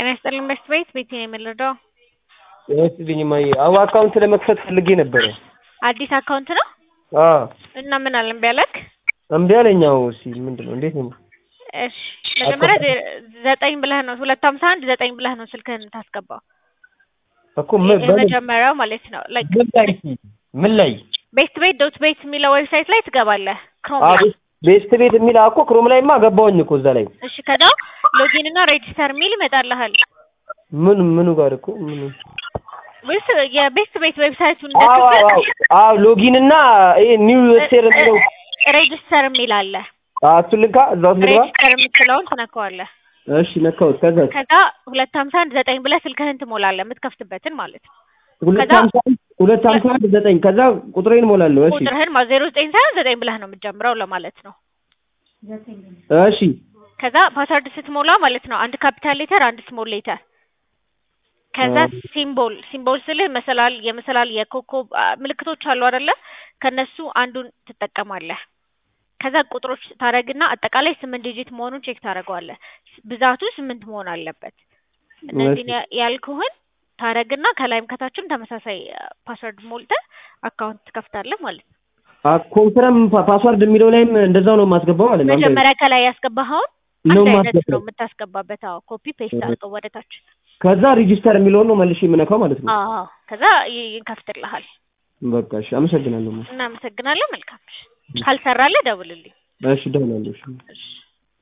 ጤና ይስጥልኝ በሽት ቤት ቤቴ ነው የምንረዳው። ጤና ይስጥልኝ እማዬ። አዎ አካውንት ለመክፈት ፈልጌ ነበረ። አዲስ አካውንት ነው አዎ እና ምን አለ እምቢ አለክ? እምቢ አለኝ። አዎ እስኪ ምንድን ነው እንዴት ነው? እሺ መጀመሪያ ዜ- ዘጠኝ ብለህ ነው ሁለት ሀምሳ አንድ ዘጠኝ ብለህ ነው ስልክህን የምታስገባው እኮ ምን በምን የመጀመሪያው ማለት ነው። ላይክ ምን ላይ ምን ላይ ቤስት ቤት ዶት ቤት የሚለው ዌብሳይት ላይ ትገባለህ ክሮም አዎ ላይ። ቤስት ቤት የሚል እኮ ክሮም ላይማ ገባሁኝ እኮ እዛ ላይ እሺ ከዛ ሎጊን እና ሬጂስተር የሚል ይመጣልሃል። ምን ምኑ ጋር እኮ ምኑ ወይስ የቤስት ቤት ዌብሳይቱን አዎ አዎ አዎ እንደክፍት አዎ ሎጊን እና ይሄ ኒው ዌብሳይት የሚለው ሬጂስተር የሚል አለ። አዎ እሱን ልንካ እዛ ውስጥ ልግባ ሬጂስተር የምትለውን ትነካዋለህ። እሺ ነካሁት ከዛ ከዛ ሁለት ሀምሳ አንድ ዘጠኝ ብለህ ስልክህን ትሞላለህ የምትከፍትበትን ማለት ነው። ሁለት ከዛ- ሀምሳ አንድ ሁለት ሀምሳ አንድ ዘጠኝ ከዛ ቁጥሬን እሞላለሁ እሺ ቁጥርህን ማለት ዜሮ ዘጠኝ ሳይሆን ዘጠኝ ብለህ ነው የምትጀምረው ለማለት ነው። እሺ ከዛ ፓስወርድ ስትሞላ ማለት ነው አንድ ካፒታል ሌተር አንድ ስሞል ሌተር ከዛ አ- ሲምቦል ሲምቦል ስልህ መሰላል የመሰላል የኮከብ አ፣ ምልክቶች አሉ አይደለ ከነሱ አንዱን ትጠቀማለህ ከዛ ቁጥሮች ታረግና አጠቃላይ ስምንት ዲጂት መሆኑን ቼክ ታደርገዋለህ ብዛቱ ስምንት መሆን አለበት እነዚህን ያ- ያልኩህን ታረግና ከላይም ከታችም ተመሳሳይ ፓስወርድ ሞልተህ አካውንት ትከፍታለህ ማለት ነው ኮንፈረም ፓስዋርድ የሚለው ላይም እንደዛው ነው የማስገባው ማለት ነው አንድ አይነት መጀመሪያ ከላይ ያስገባኸውን ነው አንድ አይነት ነው የማስገባው የምታስገባበት አዎ ኮፒ ፔስት አድርገው ወደ ታች ከዛ ሪጂስተር የሚለውን ነው መልሼ የምነካው ማለት ነው አዎ ከዛ ይ- ይከፍትልሃል በቃ እሺ አመሰግናለሁ እናመሰግናለን መልካም ካልሰራለህ ደውልልኝ እሺ ደውላለሁ እሺ እሺ